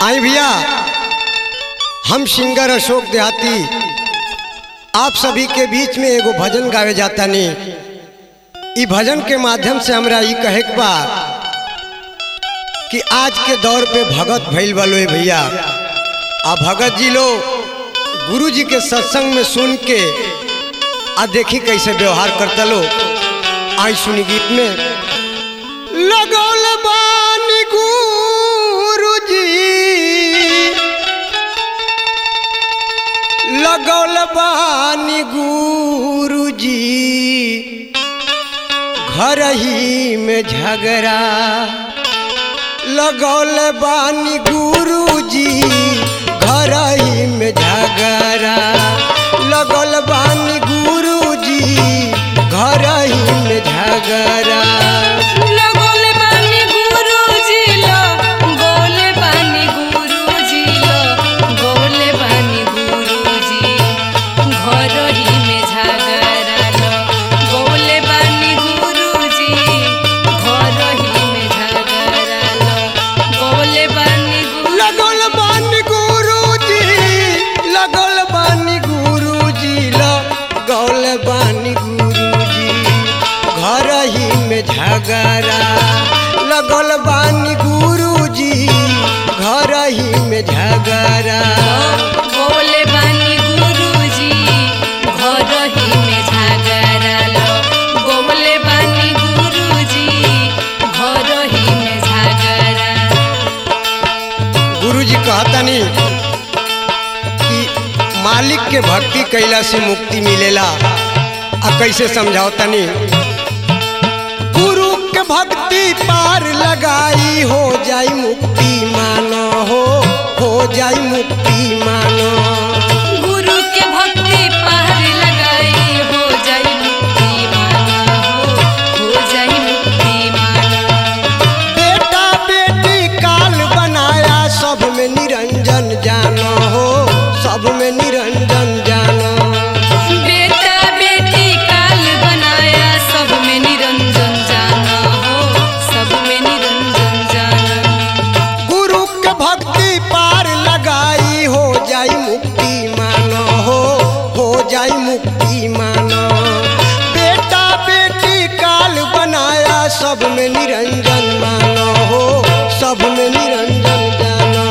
आई भैया हम सिंगर अशोक देहाती आप सभी के बीच में एगो भजन गावे जाता नहीं ई भजन के माध्यम से हमरा ई कहे के बा कि आज के दौर पे भगत भइल बा लोए भैया आ भगत जी लोग गुरु जी के सत्संग में सुन के आ देखी कैसे व्यवहार करता लो आई सुनी गीत में लगौल बानी गुरु जी लगौल बानी गुरु जी घर ही में झगड़ा लगौल बानी गुरु जी घर ही में झगड़ा लगौल बानी गुरु जी घर ही में झगड़ा लगोले बानी गुरुजी लो गोले बानी गुरुजी लो गोले बानी गुरुजी घर ही में झगड़ा लो गोले बानी गुरुजी घर ही में झगड़ा लो गोले बानी गुरु लगल बानी गुरुजी लगल बानी गुरुजी लगल बानी गुरुजी घर ही में झगड़ा लगल बानी गुरुजी घर ही में झगड़ा गोले बानी गुरुजी घर ही में झगड़ा लो गोले बानी गुरुजी घर ही में झगड़ा गुरुजी कहतनी कि मालिक के भक्ति कैला से मुक्ति मिलेला आ कैसे समझाओतनी गुरु के भक्ति पार लगाई हो जाई मुक्ति मानो हो हो जाई मुक्ति मानो गुरु के भक्ति पार लगाई हो जाई मुक्ति माना हो हो जाई मुक्ति माना बेटा बेटी काल बनाया सब में निरंजन जानो हो सब में निरंजन जानो बेटा बेटी काल बनाया सब में निरंजन जाना हो सब में निरंजन जाना गुरु के भक्ति पार लगाई हो जाई मुक्ति मानो हो हो जाई मुक्ति मानो बेटा बेटी काल बनाया सब में निरंजन मानो हो सब में निरंजन जानो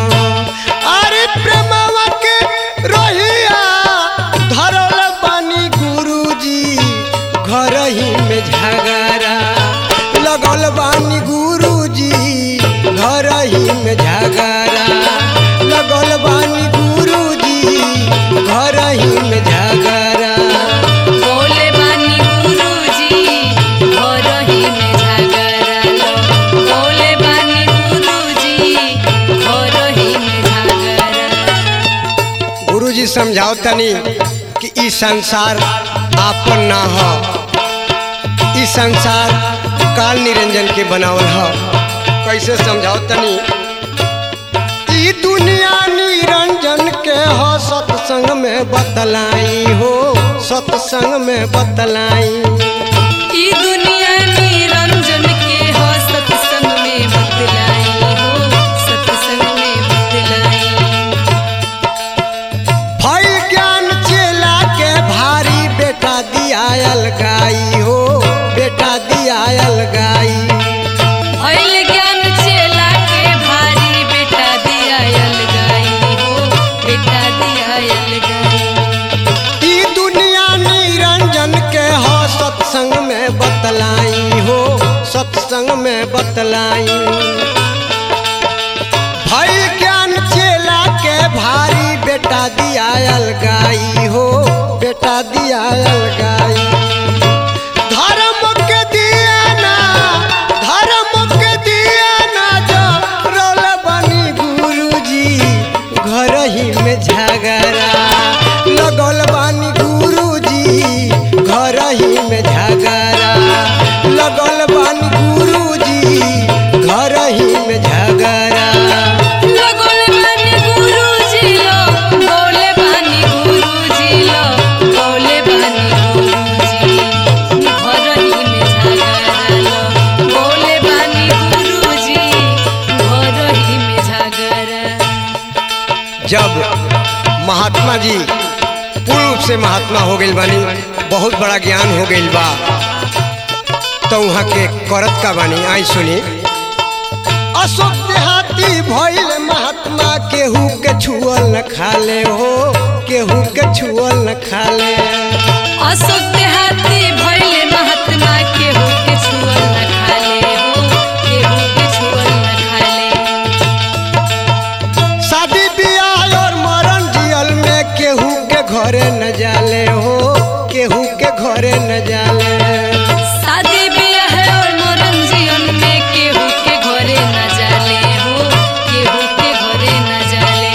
अरे प्रेमवा के रोहिया धरल बानी गुरुजी घर ही में झगड़ा लगल बानी गुरुजी घर ही में झगड़ा लगल बानी गुरुजी घर ही में झगड़ा बोले बानी गुरुजी घर ही में झगड़ा लो बोले बानी गुरुजी घर ही में झगड़ा गुरुजी समझाओ तनी कि ई संसार आपन ना हो ई संसार काल निरंजन के बनावल हो कैसे समझाओ तनी ई दुनिया निरंजन के हो सत्संग में बतलाई हो सत्संग में बतलाई ई दुनिया निरंजन के हो सत्संग में बतलाई हो सत्संग में बतलाई भई ज्ञान चेला के भारी बेटा दियायल गाई हो बेटा दियायल गाई भइल ज्ञान चेला के भारी बेटा दिया अलगाई हो बेटा दिया अलगाई ई दुनिया निरंजन के हो सत्संग में बतलाई हो सत्संग में बतलाई भई ज्ञान चेला के भारी बेटा दियायल गाई हो बेटा दियायल गाई धर्म के दिया ना धर्म के दिया ना जो रोल बनी गुरुजी घर ही में झगड़ा लगल बानी गुरुजी घर ही में झगड़ा लगल बानी गुरुजी घर ही में झगड़ा लगोले बानी गुरुजी लो बोले बानी गुरुजी लो बोले बानी जब महात्मा जी पूर्व से महात्मा हो गई बानी बहुत बड़ा ज्ञान हो गई बा तो वहाँ के करत का बानी आई सुनी अशोक देहाती भइल महात्मा केहू के छुअल न खाले हो केहू के छुअल न खाले अशोक देहाती भइले महात्मा केहू के छुअल न खाले हो केहू के छुअल न खाले शादी बियाह और मरण जियल में केहू के घरे न जाले हो केहू के घरे न जाले शादी बियाह और मरण जीवन में केहू के घरे न जाले हो केहू के घरे न जाले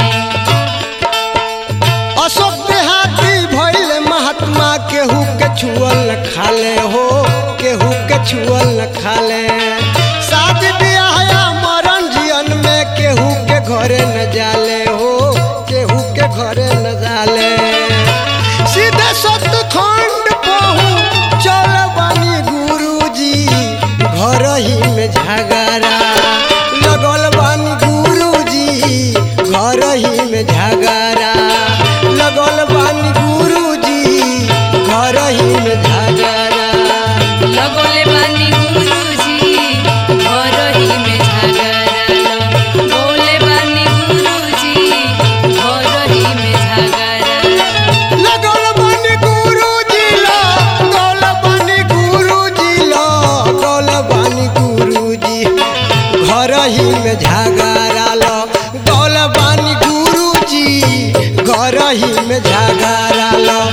अशोक देहाती भइल महात्मा केहू के छुअल न खाले हो केहू के छुअल न खाले शादी बियाह या मरण जियन में केहू के घरे न जाले हो केहू के घरे न जाले सीधे सतखंड पहू चल बानी गुरुजी घर ही में झगड़ा लगल बानी गुरुजी घर ही में झगड़ा लगल बानी गुरुजी घर ही में झगड़ा लगोले बानी गुरुजी घर ही में झगड़ा बोले बानी गुरुजी घर ही में झगड़ा लगल बानी गुरुजी लगल बानी गुरुजी लगल बानी गुरुजी घर ही में झगड़ा लगल बानी गुरुजी घर ही में झगड़ा